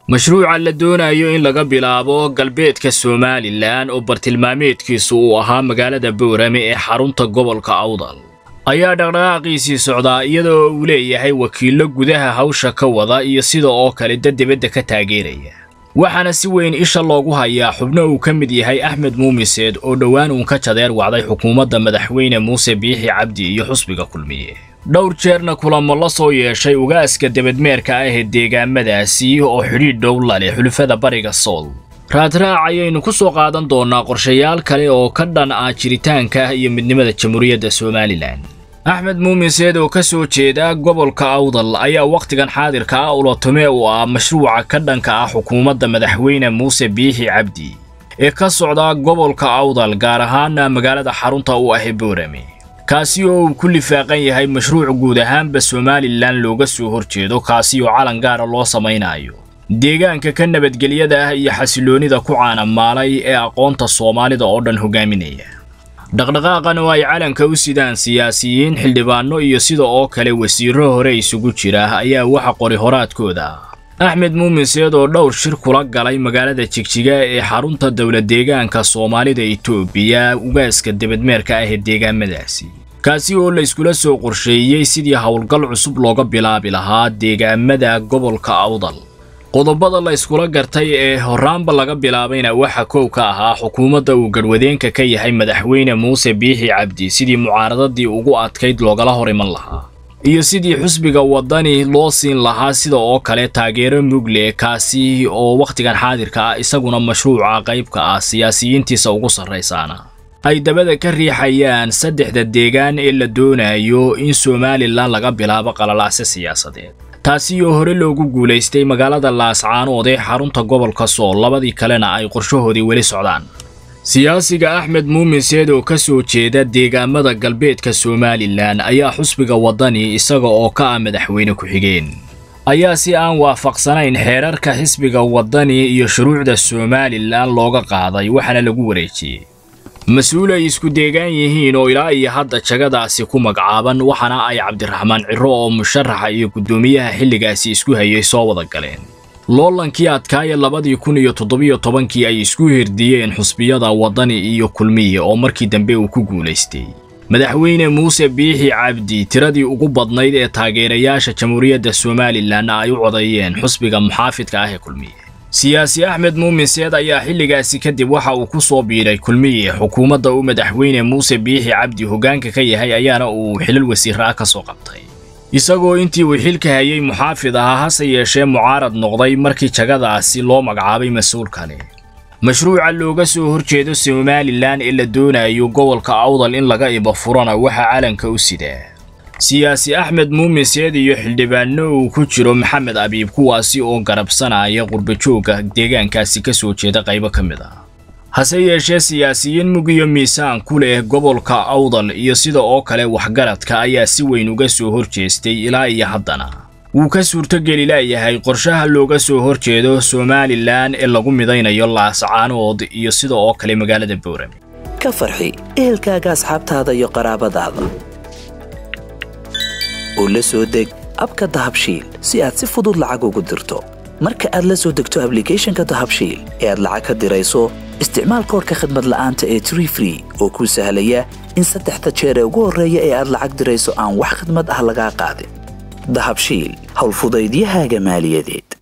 mashruuca la doonayo in laga bilaabo galbeedka somalilan oo bartilmaameedkiisu uu ahaa magaalada boorame ee xarunta gobolka awdal ayaa dhaqdhaqaaqiisii socdaa iyadoo uu leeyahay wakiillo gudaha hawsha ka wada iyo sida oo kale dad dibadda ka taageeraya waxaana si weyn isha loogu hayaa xubno uu ka mid yahay axmed muumiseed oo dhowaan uun ka jadeer wacday xukuumadda madaxweyne muuse biixi cabdi iyo xusbiga kulmiye dhowr jeerna kulamo la soo yeeshay ugaaska debadmeerka ah ee deegaamadaasi oo xidhiidh dhow la leh xulufada bariga sool raadraac ayaynu ku soo qaadan doonnaa qorshayaal kale oo ka dhan ah jiritaanka iyo midnimada jamhuuriyadda somalilan axmed muumiseed oo ka soo jeeda gobolka awdal ayaa wakhtigan xaadirka ah ulatume u ah mashruuca ka dhanka ah xukuumadda madaxweyne muuse biixi cabdi ee ka socda gobolka awdal gaar ahaana magaalada xarunta u ah boorame kaasi oo uu ku lifaaqan yahay mashruuc guud ahaanba somalilan looga soo horjeedo kaasi oo calan gaara loo samaynayo deegaanka ka nabadgelyada ah iyo xasiloonnida ku caanamaalay ee aqoonta soomaalida oo dhan hogaaminaya dhaqdhaqaaqan oo ay calanka u sidaan siyaasiyiin xildhibaanno iyo sida oo kale wasiirro hore isugu jira ayaa waxa qori horaadkooda ah axmed muumiseed oo dhowr shir kula galay magaalada jigjiga ee xarunta dowlad deegaanka soomaalida itoobiya ugaaska debadmeerka ah ee deegaamadaasi kaasi oo la iskula soo qorsheeyey sidii howlgal cusub looga bilaabi lahaa deegaamada gobolka awdal qodobada la iskula gartay ee horraanba laga bilaabayna waxa kow ka ahaa xukuumadda uu garhwadeenka ka yahay madaxweyne muuse biixi cabdi sidii mucaaradadii ugu adkayd loogala hor iman lahaa iyo sidii xusbiga waddani loo siin lahaa sida oo kale taageero mugle kaasi oo wakhtigan xaadirka ah isaguna mashruuca qaybka ah siyaasiyiintiisa ugu sarraysaana ay dabada ka riixayaan saddexda deegaan ee la doonayo in somalilan laga bilaabo qalalaase siyaasadeed taasi oo hore loogu guulaystay magaalada laascaanood ee xarunta gobolka sool labadii kalena ay qorshahoodii weli socdaan siyaasiga axmed muumiseed oo ka soo jeeda deegaamada galbeedka somalilan ayaa xusbiga waddani isaga oo ka ah madaxweyne ku-xigeen ayaa si aan waafaqsanayn xeerarka xisbiga waddani iyo shuruucda somalilan looga qaaday waxaana lagu wareejiyey mas-uul ay isku deegaan yihiin oo ilaa iyo hadda jagadaasi ku magacaaban waxaana ay cabdiraxmaan ciro oo musharaxa iyo guddoomiyaha xilligaasi isku hayay soo wada galeen loolankii adkaaya labadii kun iyo toddobiyo tobankii ay isku hirdiyeen xusbiyada waddani iyo kulmiye oo markii dambe uu ku guulaystay madaxweyne muuse biixi cabdi tiradii ugu badnayd ee taageerayaasha jamhuuriyadda somalilan ay u codeeyeen xusbiga muxaafidka ah ee kulmiye siyaasi axmed muumiseed ayaa xilligaasi kadib waxa uu ku soo biiray kulmiye xukuumadda uu madaxweyne muuse biixi cabdi hoggaanka ka yahay ayaana uu xilal wasiirra ah ka soo qabtay isagoo intii uu xilka hayay muxaafid ahaa hase yeeshee mucaarad noqday markii jagadaasi loo magacaabay mas-uul kale mashruuca looga soo horjeedo somalilan ee la doonayo gobolka awdal in laga iba furana waxaa calanka u sidaa siyaasi axmed muumiseed iyo xildhibaanno uu ku jiro maxamed abiib kuwaasi oo garabsanaya qurbajoogga deegaankaasi ka soo jeeda qaybo ka mid ah hase yeeshee siyaasiyiin mug iyo miisaan ku leh gobolka awdal iyo sida oo kale waxgaradka ayaa si weyn uga soo horjeestay ilaa iyo haddana wuu ka suurtogeli laayahay qorshaha looga soo horjeedo somalilan ee lagu midaynayo laascaanood iyo sida oo kale magaalada boorame ka farxi ehelkaaga asxaabtaada iyo qaraabadaada oo la soo deg abka dahabshiil si aad si fudud lacag ugu dirto marka aad la soo degto ablicathonka dahabshiil ee aad lacag ka dirayso isticmaal koorka khadmad la'aanta ee tree free oo kuu sahlaya in saddexda jeer ee ugu horreeya ee aad lacag dirayso aan wax khadmad ah lagaa qaadin dahabshiil howlfudaydiyahaaga maaliyadeed